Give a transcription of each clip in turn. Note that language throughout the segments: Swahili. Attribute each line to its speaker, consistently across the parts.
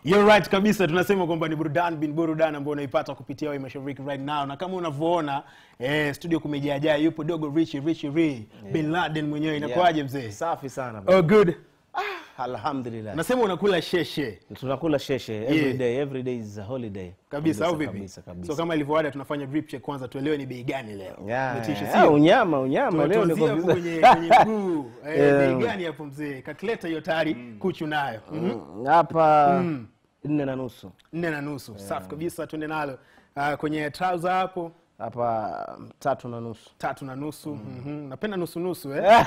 Speaker 1: You're right kabisa, tunasema kwamba ni burudani bin burudani ambayo unaipata kupitia Wema Mashariki right now, na kama unavyoona eh, studio kumejaajaa, yupo dogo Richie Richie Ree Bin Laden mwenyewe. Inakuwaje mzee?
Speaker 2: Safi sana bro.
Speaker 1: Oh, good.
Speaker 2: Alhamdulillah.
Speaker 1: Nasema unakula sheshe
Speaker 2: Tunakula sheshe every
Speaker 1: Yeah.
Speaker 2: day, every day is a holiday.
Speaker 1: kabisa au vipi?
Speaker 2: Kabisa kabisa.
Speaker 1: So kama ilivyoada, tunafanya drip check kwanza, tuelewe ni bei gani leo.
Speaker 2: Yeah,
Speaker 1: Umetisha,
Speaker 2: yeah,
Speaker 1: sio?
Speaker 2: unyama unyama leo
Speaker 1: Tuanzie
Speaker 2: niko
Speaker 1: hapo
Speaker 2: vizuri.
Speaker 1: kwenye kwenye mguu eh,
Speaker 2: Yeah.
Speaker 1: bei gani hapo mzee? Calculator hiyo tayari kuchu nayo. Mhm.
Speaker 2: Mm, Hapa nne na nusu.
Speaker 1: nne na nusu safi kabisa, tuende nalo. Ah, kwenye trouser hapo
Speaker 2: Hapa mm, tatu na nusu.
Speaker 1: tatu na nusu Mhm. napenda nusu nusu eh?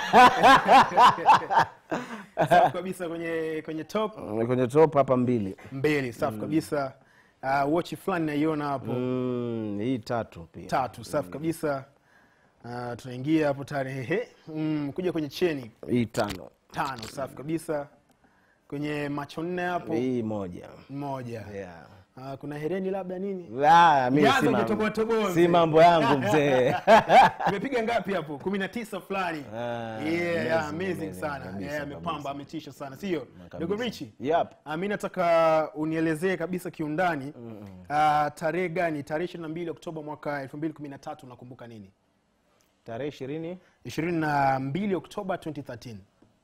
Speaker 1: safi kabisa kwenye kwenye top
Speaker 2: Mm, Kwenye top hapa mbili.
Speaker 1: mbili safi kabisa uh, watch fulani naiona hapo
Speaker 2: Mm, hii tatu pia.
Speaker 1: tatu safi kabisa uh, tunaingia hapo tarehe mm, kuja kwenye cheni
Speaker 2: Hii tano.
Speaker 1: tano safi kabisa kwenye macho nne hapo
Speaker 2: Hii moja.
Speaker 1: moja
Speaker 2: Yeah.
Speaker 1: uh, kuna hereni labda nini
Speaker 2: Ah, mimi
Speaker 1: Jaza
Speaker 2: si mambo-
Speaker 1: ukitoboa toboa,
Speaker 2: si
Speaker 1: mzee.
Speaker 2: mambo yangu mzee.
Speaker 1: imepiga ngapi hapo kumi na tisa fulani
Speaker 2: Ah,
Speaker 1: yeah,
Speaker 2: amazing,
Speaker 1: yeah, amazing
Speaker 2: amazing,
Speaker 1: sana
Speaker 2: kabisa,
Speaker 1: yeah, amepamba
Speaker 2: kabisa.
Speaker 1: ametisha sana sio
Speaker 2: Kabisa.
Speaker 1: dogo richi
Speaker 2: Yep.
Speaker 1: Ah, mi nataka unielezee kabisa kiundani ah, tarehe gani tarehe ishirini na mbili oktoba mwaka elfu mbili kumi na tatu unakumbuka nini
Speaker 2: Tarehe ishirini.
Speaker 1: ishirini na mbili oktoba 2013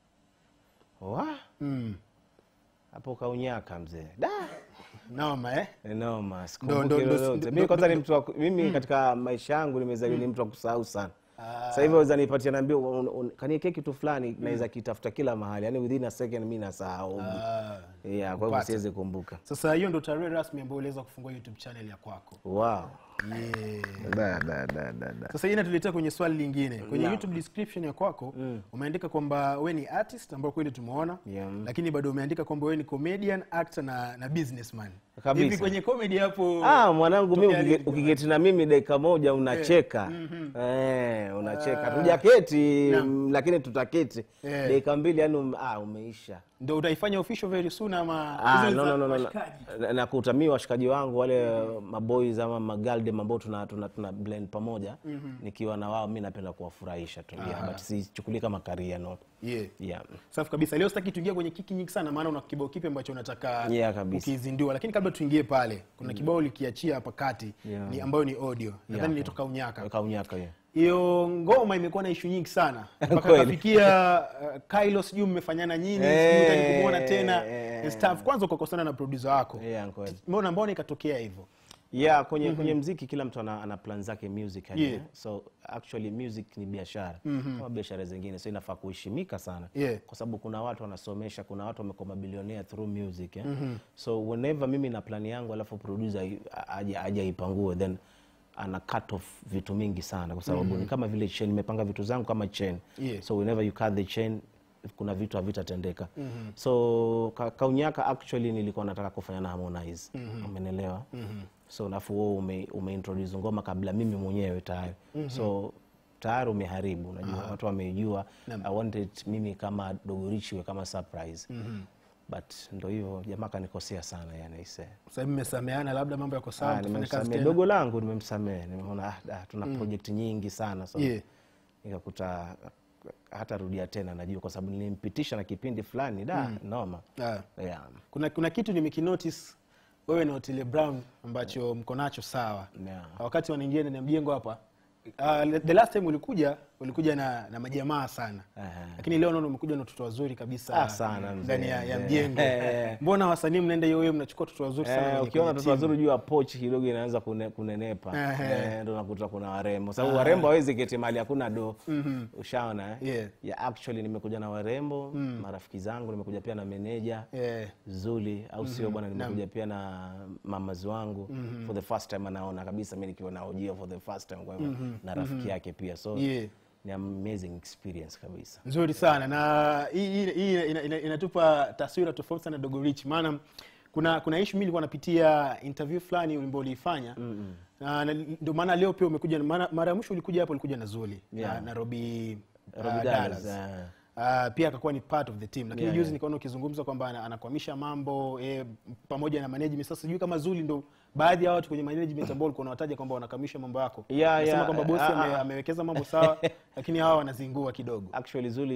Speaker 2: Wa?
Speaker 1: mm.
Speaker 2: Hapo kaunyaka mzee. Da.
Speaker 1: noma eh?
Speaker 2: Noma,
Speaker 1: Ndo-
Speaker 2: sikumbuki
Speaker 1: ndo- ndo-
Speaker 2: lolote.
Speaker 1: ndo-
Speaker 2: Mimi kwanza
Speaker 1: ndo-
Speaker 2: ni mtu wa, mimi katika maisha yangu nimezaliwa ni mtu wa kusahau sana. Sasa hivi waweza nipatia naambia kaniekee kitu fulani naweza kitafuta kila mahali. Yaani within a second mimi nasahau.
Speaker 1: Ah,
Speaker 2: Yeah, kwa hivyo siwezi kumbuka.
Speaker 1: sasa hiyo ndo tarehe rasmi ambayo uliweza kufungua youtube channel ya kwako
Speaker 2: Wow.
Speaker 1: yeah.
Speaker 2: Da, da, da, da, da.
Speaker 1: sasa hii inatuletea kwenye swali lingine kwenye youtube description ya kwako umeandika kwamba we ni artist ambao kweli tumeona
Speaker 2: Yeah.
Speaker 1: lakini bado umeandika kwamba we ni comedian actor na, na businessman
Speaker 2: Kabisa.
Speaker 1: hivi kwenye comedy hapo
Speaker 2: Ah, mwanangu mimi
Speaker 1: Tokea
Speaker 2: ukige-
Speaker 1: lini?
Speaker 2: ukiketi na mimi dakika moja unacheka. Eh, unacheka. Tujaketi mm, lakini tutaketi.
Speaker 1: Eh.
Speaker 2: Dakika mbili yani um, ah, umeisha.
Speaker 1: ndo utaifanya official very soon ama
Speaker 2: Ah,
Speaker 1: hizo
Speaker 2: no,
Speaker 1: za
Speaker 2: no, no, no, no.
Speaker 1: washikaji?
Speaker 2: Na- nakuta mi washikaji wangu wale maboys ama magaldem ambao tuna, tuna, tuna blend pamoja nikiwa na wao mi napenda kuwafurahisha tu yeah, but sichukulii kama karia no
Speaker 1: yeah.
Speaker 2: yeah.
Speaker 1: safi kabisa leo sitaki tuingie kwenye kiki nyingi sana maana una kibao kipi ambacho unataka
Speaker 2: Yeah, kabisa.
Speaker 1: ukizindua lakini kabla tuingie pale kuna kibao ulikiachia hapa kati
Speaker 2: Yeah.
Speaker 1: ni ambayo ni audio nadhani
Speaker 2: Yeah.
Speaker 1: nilitoka unyaka
Speaker 2: kaunyaka hiyo
Speaker 1: hiyo ngoma imekuwa na ishu nyingi sana mpaka
Speaker 2: Kweli.
Speaker 1: kafikia uh, Kylo sijui mmefanyana nyini
Speaker 2: Eh,
Speaker 1: sijui utaki kumwona tena
Speaker 2: eh,
Speaker 1: and stuff kwanza ukakosana na producer wako
Speaker 2: Yeah, kweli.
Speaker 1: mbona mbona ikatokea hivyo
Speaker 2: yeah kwenye kwenye mziki kila mtu ana, ana plan zake music yani,
Speaker 1: Yeah.
Speaker 2: eh. so actually music ni biashara kama biashara zingine so inafaa kuheshimika sana
Speaker 1: Yeah.
Speaker 2: kwa sababu kuna watu wanasomesha kuna watu wamekuwa mabilionea through music eh? so whenever mimi na plani yangu alafu producer i- aje aje aipangue then ana cut off vitu mingi sana kwa sababu ni kama vile chain nimepanga vitu zangu kama chain
Speaker 1: Yeah.
Speaker 2: so whenever you cut the chain kuna vitu havitatendeka so ka, kaunyaka actually nilikuwa nataka kufanya na harmonize umenelewa so nafu wewe ume, umeintroduce ngoma kabla mimi mwenyewe tayari so tayari umeharibu unajua watu wamejua i wanted mimi kama dogorichiwe kama surprise but ndo hivyo jamaa kanikosea sana yani ise
Speaker 1: sasa hivi mmesameana labda mambo yako sawa
Speaker 2: Ah,
Speaker 1: mtafanya kazi
Speaker 2: nimemsamehe
Speaker 1: tena
Speaker 2: dogo langu nimemsamehe nimeona ah, ah, tuna project nyingi sana so
Speaker 1: Yeah.
Speaker 2: nikakuta hata rudia tena najua kwa sababu nilimpitisha na kipindi fulani da noma
Speaker 1: Ah.
Speaker 2: yeah.
Speaker 1: kuna kuna kitu nimekinotice wewe na Otile Brown ambacho mko nacho sawa
Speaker 2: Yeah.
Speaker 1: wakati wanaingia ndani ya mjengo hapa uh, the last time ulikuja ulikuja na, na majamaa sana
Speaker 2: Aha.
Speaker 1: lakini leo naona umekuja na watoto wazuri kabisa
Speaker 2: Ah, sana, mzee,
Speaker 1: ndani ya, ya
Speaker 2: mzee.
Speaker 1: mjengo
Speaker 2: Eh.
Speaker 1: mbona wasanii mnaenda hiyo hiyo mnachukua watoto wazuri sana
Speaker 2: Eh,
Speaker 1: kwenye-
Speaker 2: ukiona
Speaker 1: kwenye
Speaker 2: watoto
Speaker 1: timu?
Speaker 2: wazuri juu ya pochi kidogo inaanza kune, kunenepa
Speaker 1: Ehe.
Speaker 2: Eh, ndo nakuta kuna warembo sababu warembo hawezi keti mali hakuna do ushaona eh?
Speaker 1: Yeah.
Speaker 2: yeah, actually nimekuja na warembo marafiki zangu nimekuja pia na meneja
Speaker 1: Eh,
Speaker 2: zuli au sio bwana nimekuja pia na mamazi wangu for the first time anaona kabisa mi nikiwa naojia for the first time kwa hivyo na rafiki yake pia so
Speaker 1: Yeah.
Speaker 2: ni amazing experience kabisa
Speaker 1: nzuri sana na hii hii- hii ina- ina- inatupa taswira tofauti sana dogo rich maana kuna kuna ishu mi nilikuwa napitia interview fulani ambao uliifanya na na ndio maana leo pia umekuja maana- mara ya mwisho ulikuja hapo ulikuja na zuli
Speaker 2: Yeah.
Speaker 1: na, na robi
Speaker 2: Robbie Dallas, eh.
Speaker 1: Uh, pia akakuwa ni part of the team lakini
Speaker 2: Yeah,
Speaker 1: juzi
Speaker 2: yeah.
Speaker 1: nikaona ukizungumza kwamba ana- anakwamisha mambo eh, pamoja na management sasa sijui kama zuli ndo baadhi ya watu kwenye management ambao ulikuwa unawataja kwamba wanakamisha mambo yako
Speaker 2: Yeah,
Speaker 1: Unasema
Speaker 2: yeah,
Speaker 1: kwamba bosi
Speaker 2: ah,
Speaker 1: ame,
Speaker 2: ah.
Speaker 1: amewekeza mambo sawa lakini hawa wanazingua kidogo
Speaker 2: actually zuli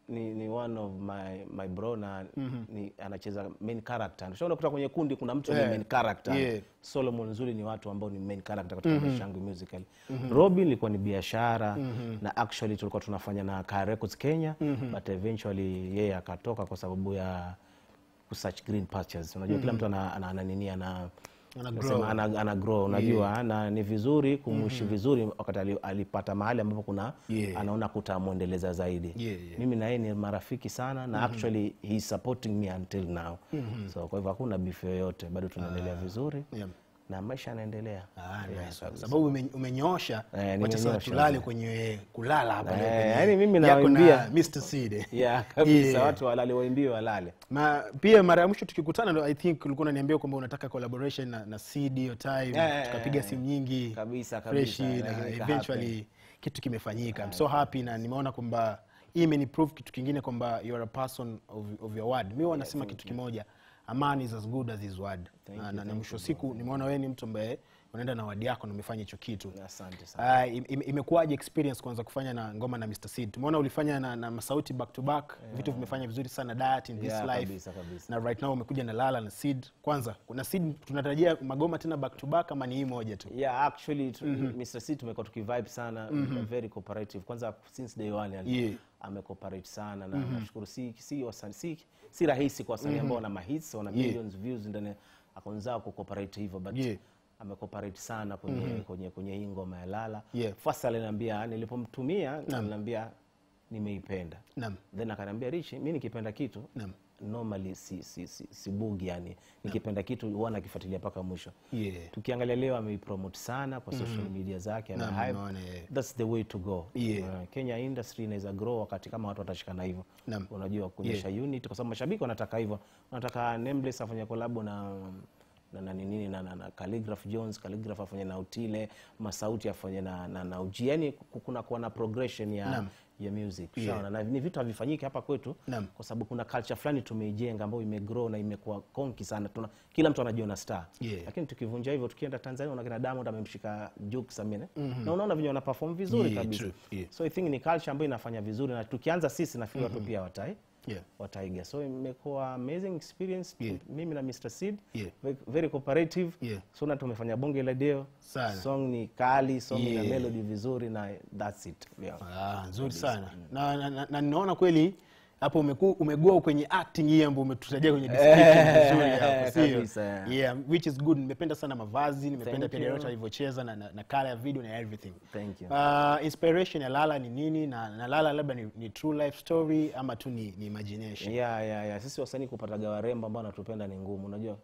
Speaker 2: ni, ni one of my, my bro na ni, anacheza main character Ushaona kutoka kwenye kundi kuna mtu
Speaker 1: Yeah.
Speaker 2: ni main character
Speaker 1: Yeah.
Speaker 2: solomon nzuri ni watu ambao ni main character katika maisha yangu musical robin ilikuwa ni biashara na actually tulikuwa tunafanya na Kaya records kenya but eventually yeye akatoka kwa sababu ya kusearch green pastures unajua kila mtu ana, ana, ana nini ana
Speaker 1: Ana
Speaker 2: nasema
Speaker 1: grow.
Speaker 2: ana, ana grow unajua na ni vizuri kumuishi vizuri wakati ali- alipata mahali ambapo kuna
Speaker 1: Yeah.
Speaker 2: anaona kutamwendeleza zaidi
Speaker 1: Yeah, yeah.
Speaker 2: mimi na yeye ni marafiki sana na actually he is supporting me until now so kwa hivyo hakuna bifu yoyote bado tunaendelea vizuri
Speaker 1: Yeah.
Speaker 2: na maisha yanaendelea
Speaker 1: Ah, nice. Kwa sababu ume- umenyoosha
Speaker 2: Eh,
Speaker 1: wacha sasa
Speaker 2: nimenyoosha.
Speaker 1: tulale kwenye kulala hapa leo
Speaker 2: Eh,
Speaker 1: kwenye-
Speaker 2: yaani mimi
Speaker 1: yako na
Speaker 2: nawaambia-
Speaker 1: Mr. Seed.
Speaker 2: yeah, kabisa
Speaker 1: Yeah.
Speaker 2: watu walale waimbiwe walale
Speaker 1: Ma, pia mara ya mwisho tukikutana ndo i think ulikuwa unaniambia kwamba unataka collaboration na, na CD hiyo time
Speaker 2: Eh,
Speaker 1: tukapiga
Speaker 2: eh,
Speaker 1: simu nyingi
Speaker 2: kabisa,
Speaker 1: freshi
Speaker 2: kabisa,
Speaker 1: na
Speaker 2: lakini ika
Speaker 1: eventually kitu kimefanyika I'm so happy na nimeona kwamba hii imeniprove kitu kingine kwamba you are a person of, of your word mi wanasema kitu kimoja a man is as good as his word na, na, na mwisho wa siku nimeona wewe ni mtu ambaye unaenda na wadi yako na umefanya hicho kitu
Speaker 2: asante sana
Speaker 1: Uh, im- im- imekuwaje experience kwanza kufanya na ngoma na Mr. Seed? Tumeona ulifanya na, na Masauti back to back, vitu vimefanya vizuri sana Diet in this
Speaker 2: Yeah,
Speaker 1: life.
Speaker 2: kabisa, kabisa.
Speaker 1: Na right now umekuja na Lala na Seed. Kwanza, kuna Seed tunatarajia magoma tena back to back ama ni hii moja tu?
Speaker 2: yeah actually tu, Mr. C tumekuwa tukivibe sana very cooperative kwanza since day one yani,
Speaker 1: Yeah.
Speaker 2: amecooperate sana na nashukuru si si, wasanii- si si rahisi kwa wasanii ambao wana mahits wana
Speaker 1: Yeah.
Speaker 2: millions views ndani akaanza kucooperate hivyo but
Speaker 1: Yeah.
Speaker 2: amecooperate sana kwenye kwenye kwenye hii ngoma ya Lala
Speaker 1: Yeah.
Speaker 2: first aliniambia nilipomtumia aliniambia nimeipenda
Speaker 1: Naam.
Speaker 2: then akaniambia Rich mimi nikipenda kitu
Speaker 1: Naam.
Speaker 2: normally si, si, si, si bugi yani nikipenda kitu huwa nakifuatilia mpaka mwisho
Speaker 1: Yeah.
Speaker 2: tukiangalia leo ameipromote sana kwa social media zake ana
Speaker 1: Naam,
Speaker 2: hype.
Speaker 1: nimeona, yeah.
Speaker 2: That's the way to go
Speaker 1: Yeah.
Speaker 2: Uh, Kenya industry inaweza grow wakati kama watu watashikana hivyo
Speaker 1: Naam.
Speaker 2: unajua kuonyesha unit kwa sababu mashabiki wanataka hivyo wanataka Nameless afanye collab na na na nini na, na, na Calligraph Jones Calligraph afanye na Utile Masauti afanye na na, na Uji yani kuna kuwa na progression ya
Speaker 1: Naam.
Speaker 2: ya music Ushaona? na ni vitu havifanyiki hapa kwetu
Speaker 1: Naam.
Speaker 2: kwa sababu kuna culture fulani tumeijenga ambayo imegrow na imekuwa konki sana tuna, kila mtu anajiona star
Speaker 1: Yeah.
Speaker 2: lakini tukivunja hivyo tukienda Tanzania unaona kina Diamond amemshika Jux amene na unaona venye wana perform vizuri
Speaker 1: Yeah,
Speaker 2: kabisa
Speaker 1: true, yeah.
Speaker 2: so I think ni culture ambayo inafanya vizuri na tukianza sisi nafikiri watu pia watai
Speaker 1: Yeah.
Speaker 2: wataiga so imekuwa amazing experience
Speaker 1: Yeah.
Speaker 2: mimi na Mr Seed
Speaker 1: Yeah.
Speaker 2: Ve- very cooperative
Speaker 1: Yeah.
Speaker 2: so na tumefanya bonge la deo
Speaker 1: Sana.
Speaker 2: song ni kali song ina
Speaker 1: Yeah.
Speaker 2: melody vizuri na that's it yeah.
Speaker 1: Ah, nzuri sana. Na, na, na, na ninaona kweli hapo umeku, umegua kwenye acting hii ambayo umetutajia kwenye description vizuri hapo, sio?
Speaker 2: kabisa, yeah.
Speaker 1: Yeah, which is good. Nimependa sana mavazi, nimependa
Speaker 2: Thank
Speaker 1: pia
Speaker 2: you.
Speaker 1: director alivyocheza na, na, na color ya video na everything.
Speaker 2: Thank you.
Speaker 1: Uh, inspiration ya Lala ni nini na, na Lala labda ni, ni true life story ama tu ni, ni imagination?
Speaker 2: yeah, yeah, yeah. sisi wasanii kupataga warembo ambao wanatupenda ni ngumu unajua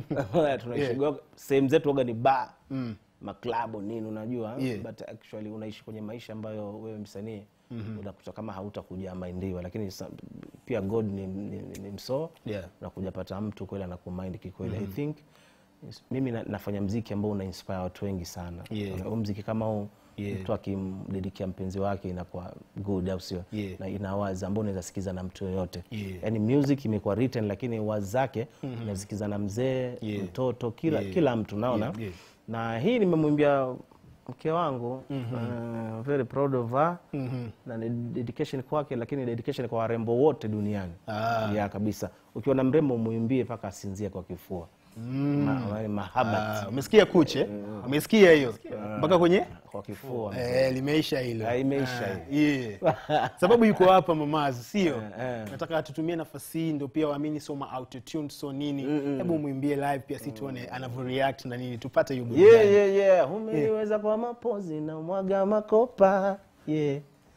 Speaker 2: tunaishiga sehemu zetu waga ni ba mm. maklabu nini unajua
Speaker 1: Yeah.
Speaker 2: but actually unaishi kwenye maisha ambayo wewe msanii unakuta kama hautakuja maindiwa lakini sa- pia god ni, ni, ni, ni msoo
Speaker 1: Yeah.
Speaker 2: unakuja pata mtu kweli anakumind kikweli i think is- mimi na, nafanya mziki ambao una inspire watu wengi sana
Speaker 1: Yeah.
Speaker 2: huu mziki kama huu
Speaker 1: Yeah.
Speaker 2: mtu akimdedikia mpenzi wake inakuwa good au sio
Speaker 1: Yeah.
Speaker 2: na ina wazi ambao unaweza sikiza na mtu yoyote
Speaker 1: Yeah.
Speaker 2: yani music imekuwa written lakini wazi zake unasikiza na mzee
Speaker 1: Yeah.
Speaker 2: mtoto kila,
Speaker 1: Yeah.
Speaker 2: kila mtu naona
Speaker 1: Yeah, yeah.
Speaker 2: na hii nimemwimbia mke wangu uh, very proud of her na ni dedication kwake lakini dedication kwa warembo wote duniani
Speaker 1: Ah.
Speaker 2: ya kabisa ukiwa na mrembo muimbie mpaka asinzie kwa kifua Ma, ma, mahabat
Speaker 1: Ah, umesikia kuche? Umesikia hiyo? Mpaka kwenye
Speaker 2: kwa kifua
Speaker 1: Eh, limeisha hilo.
Speaker 2: Ah, imeisha
Speaker 1: Ah, yeah. Sababu yuko hapa mamazi, sio?
Speaker 2: Eh, eh.
Speaker 1: Nataka tutumie nafasi hii ndio pia waamini soma autotune so nini. Hebu muimbie live pia si tuone anavyo react na nini tupate hiyo burudani.
Speaker 2: yeah, yeah, yeah. umeniweza kwa mapozi na mwaga makopa yeah.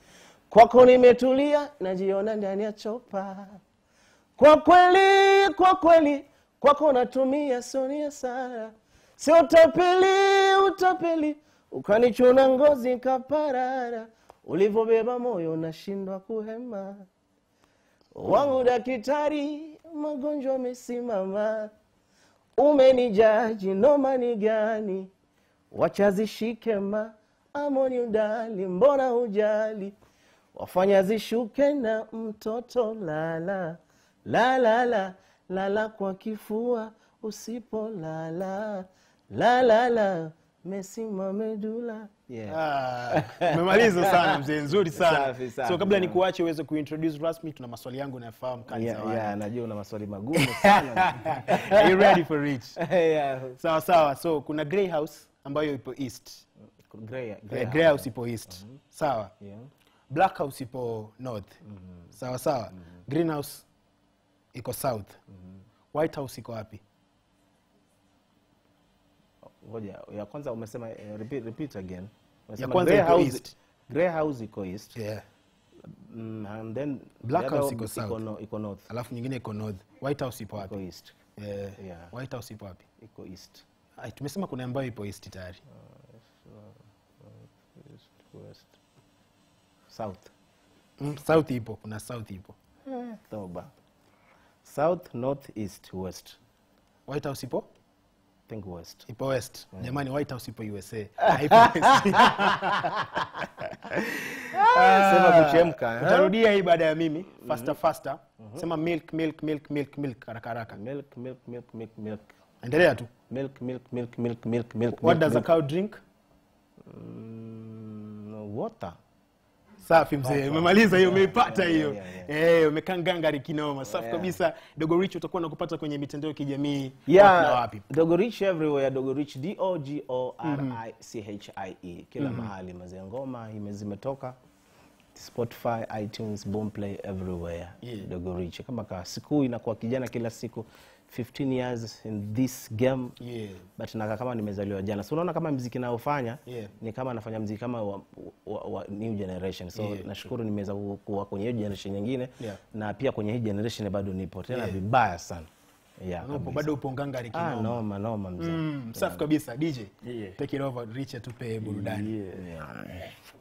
Speaker 2: kwako nimetulia najiona ndani ya chopa kwa kweli kwa kweli kwako natumia sonia sana si utapeli utapeli ukanichuna ngozi kaparara ulivyobeba moyo nashindwa kuhema wangu daktari magonjwa amesimama umenijaji noma ni gani wacha zishike ma amoni udali mbona hujali wafanya zishuke na mtoto lala lalala lala kwa kifua usipolala lalala mesima medula yeah.
Speaker 1: Ah, umemaliza sana mzee nzuri sana
Speaker 2: Safi, safi,
Speaker 1: so kabla
Speaker 2: yeah.
Speaker 1: nikuache uweze kuintroduce rasmi tuna maswali yangu nayafahamu kali
Speaker 2: Yeah,
Speaker 1: za wale.
Speaker 2: yeah, najua una maswali magumu sana
Speaker 1: Are you ready for it
Speaker 2: yeah.
Speaker 1: sawa sawa so kuna grey house ambayo ipo east
Speaker 2: Grey, grey
Speaker 1: Eh, grey house ipo east sawa
Speaker 2: Yeah.
Speaker 1: black house ipo north sawa sawa greenhouse iko south white house iko wapi
Speaker 2: ngoja ya kwanza umesema eh, repeat, repeat again Umesema
Speaker 1: kwanza
Speaker 2: grey
Speaker 1: iko
Speaker 2: house,
Speaker 1: east.
Speaker 2: grey house iko east
Speaker 1: yeah.
Speaker 2: mm, and then
Speaker 1: Black
Speaker 2: the other
Speaker 1: house iko
Speaker 2: iko,
Speaker 1: south.
Speaker 2: no, iko north
Speaker 1: alafu nyingine iko north white house ipo
Speaker 2: iko
Speaker 1: wapi
Speaker 2: east
Speaker 1: yeah.
Speaker 2: Yeah.
Speaker 1: white house ipo wapi
Speaker 2: iko east
Speaker 1: Ai, tumesema kuna ambayo ipo east tayari
Speaker 2: east west south
Speaker 1: mm, south ipo kuna south ipo
Speaker 2: toba south north east west
Speaker 1: white house ipo
Speaker 2: think west
Speaker 1: ipo west jamani white house ipo usa Haipo west.
Speaker 2: sema kuchemka eh?
Speaker 1: utarudia hii baada ya mimi faster faster sema milk milk milk milk milk haraka haraka
Speaker 2: milk milk milk milk milk
Speaker 1: endelea tu
Speaker 2: milk milk milk milk milk milk
Speaker 1: what
Speaker 2: milk,
Speaker 1: does a
Speaker 2: milk.
Speaker 1: cow drink
Speaker 2: Mm, water
Speaker 1: safi mzee umemaliza hiyo umeipata hiyo
Speaker 2: yeah,
Speaker 1: Eh, umekaa ngangari kinoma safi kabisa dogo rich utakuwa nakupata kwenye mitandao ya kijamii wapi na
Speaker 2: yeah
Speaker 1: wapi
Speaker 2: dogo rich everywhere dogo rich d o g o r i c h i e kila mahali mazee ngoma ime- zimetoka spotify itunes boomplay everywhere
Speaker 1: Yeah.
Speaker 2: dogo rich kama ka siku inakuwa kijana kila siku 15 years in this game
Speaker 1: yeah.
Speaker 2: but nakaa kama nimezaliwa jana so unaona kama mziki naofanya
Speaker 1: Yeah.
Speaker 2: ni kama nafanya mziki kama wa, wa, wa new generation so
Speaker 1: Yeah,
Speaker 2: nashukuru nimeweza ku- kuwa kwenye hiyo generation nyingine
Speaker 1: Yeah.
Speaker 2: na pia kwenye hii generation bado nipo tena
Speaker 1: Yeah.
Speaker 2: vibaya sana yeah,
Speaker 1: Upo,
Speaker 2: kabisa.
Speaker 1: bado upo ngangari
Speaker 2: ah,
Speaker 1: kinoma
Speaker 2: noma noma mzee
Speaker 1: Mm, safi kabisa dj
Speaker 2: Yeah.
Speaker 1: take it over rich atupe burudani
Speaker 2: yeah.